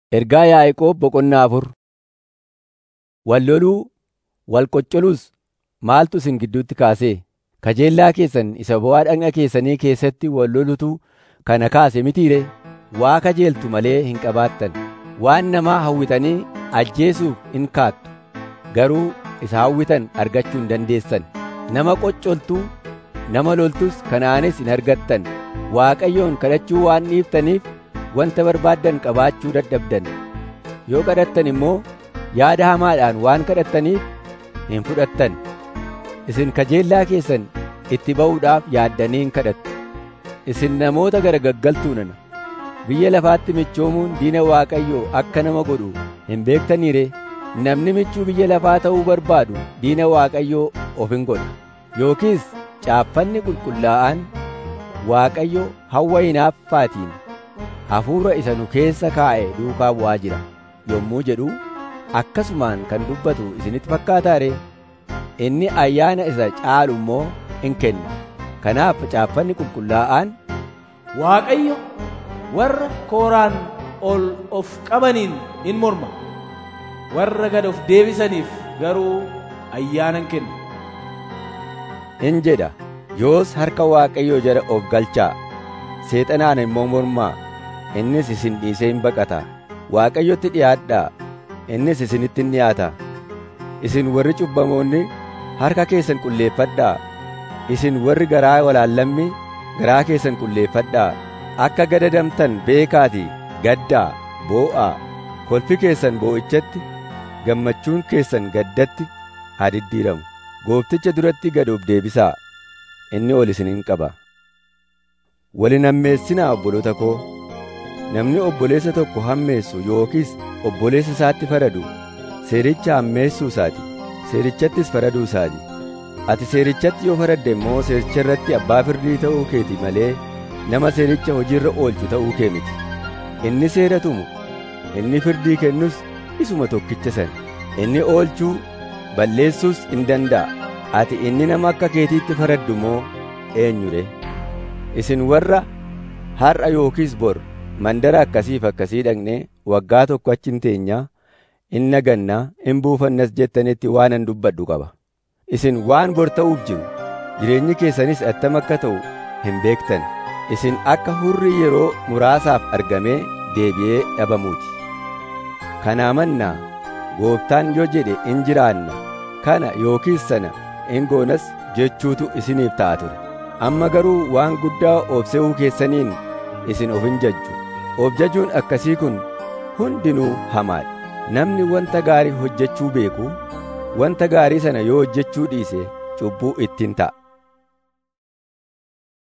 Ergaa Yaa'aqoob boqonnaa afur. Wal loluu, wal qoccoluus maaltu isin gidduutti kaasee? Kajeellaa keessan isa bu'aa dhagna keessanii keessatti wal lolutu kana kaase mitii ree? Waa kajeeltu malee hin qabaattan. Waan namaa hawwitanii ajjeesuuf in kaattu. Garuu isa hawwitan argachuu hin dandeessan. Nama qoccoltuu, nama loltus kanaanis hin argattan. Waaqayyoon kadhachuu waan dhiiftaniif wanta barbaaddan qabaachuu dadhabdan. Yoo kadhattan immoo yaada hamaadhaan waan kadhattaniif hin fudhattan. Isin kajeellaa keessan itti ba'uudhaaf yaaddanii hin kadhattu. Isin namoota garagaggaltuu nana. Biyya lafaatti michoomuun diina Waaqayyoo akka nama godhu hin beektanii ree? Namni michuu biyya lafaa ta'uu barbaadu diina Waaqayyoo of hin godha. Yookiis caaffanni qulqullaa'aan Waaqayyo hawwa hinaaffaatiin hafuura isa nu keessa kaa'e duukaa bu'aa jira yommuu jedhu akkasumaan kan dubbatu isinitti fakkaataa ree? Inni ayyaana isa caalu immoo in kenna. Kanaaf caaffanni qulqullaa'aan Waaqayyo warra kooraan ol of qabaniin in morma. Warra gad of deebisaniif garuu ayyaana in kenna. in jedha. Yoos harka Waaqayyoo jala of galchaa. Seexanaan immoo mormaa. Innis isin dhiisee hin baqata. Waaqayyotti dhi'aadhaa. Innis isinitti in dhi'aata. Isin warri cubbamoonni harka keessan qulleeffadhaa. Isin warri garaa walaallammi garaa keessan qulleeffadhaa. Akka gadadamtan beekaatii gaddaa, boo'aa. Kolfi keessan boo'ichatti, gammachuun keessan gaddatti haa diddiiramu. Goofticha duratti gad of deebisaa. Inni ol isin hin qaba. Wal hin hammeessinaa obboloota koo. Namni obboleessa tokko hammeessu yookiis obboleessa isaatti faradu seericha hammeessuu isaati. Seerichattis faraduu isaati. Ati seerichatti yoo faradde immoo seericha irratti abbaa firdii ta'uu keeti malee nama seericha hojiirra oolchu ta'uu kee miti. Inni seera tumu, inni firdii kennus isuma tokkicha sana. Inni oolchuu, balleessuus in danda'a. Ati inni nama akka keetiitti faraddu moo eenyure? Isin warra har'a yookiis bor mandara akkasiif akkasii dhaqnee waggaa tokko achi hin teenyaa, in nagannaa, in buufannas jettanitti waanan dubbadhu qaba. Isin waan bor ta'uuf jiru, jireenyi keessanis attam akka ta'u hin beektan. Isin akka hurrii yeroo muraasaaf argamee deebi'ee dhabamuuti. Kanaa mannaa gooftaan yoo jedhe in jiraanna, kana yookiis sana in goonas jechuutu isiniif ta'a ture. Amma garuu waan guddaa of se'uu keessaniin isin of hin jajju. Of jajuun akkasii kun hundinuu hamaadha. Namni wanta gaarii hojjechuu beeku, wanta gaarii sana yoo hojjechuu dhiise cubbuu ittiin ta'a.